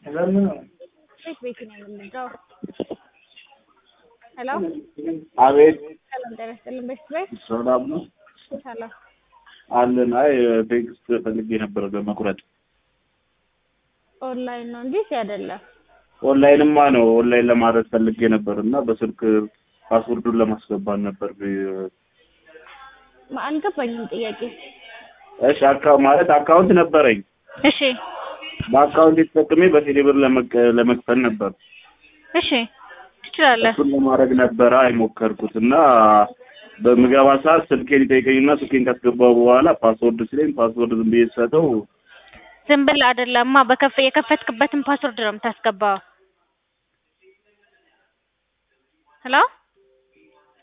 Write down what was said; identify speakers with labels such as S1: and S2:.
S1: ቤት ቤት ነው የምንለው። ሄሎ
S2: አቤት
S1: ሰላም ጤና ይስጥልን። ቤት ቤት
S2: ሰላም ነው
S1: ሰላም
S2: አለን። አይ ቴክስት ፈልጌ ነበረ ለመቁረጥ።
S1: ኦንላይን ነው እንጂ እዚህ አይደለም።
S2: ኦንላይንማ ነው ኦንላይን ለማድረግ ፈልጌ ነበር እና በስልክ ፓስወርዱን ለማስገባት ነበር።
S1: ማ- አልገባኝም ጥያቄ።
S2: እሺ አካ ማለት አካውንት ነበረኝ።
S1: እሺ
S2: በአካውንት የተጠቅሜ በቴሌብር ለመቅ- ለመክፈል ነበር።
S1: እሺ ትችላለህ።
S2: እሱን ለማድረግ ነበረ አይሞከርኩት እና በምገባ ሰዓት ስልኬን ይጠይቀኝና ስልኬን ካስገባው በኋላ ፓስወርድ ሲለኝ ፓስወርድ ዝም ብዬ ስሰጠው
S1: ዝም ብለህ አይደለማ በከፈ የከፈትክበትን ፓስወርድ ነው የምታስገባው። ሄሎ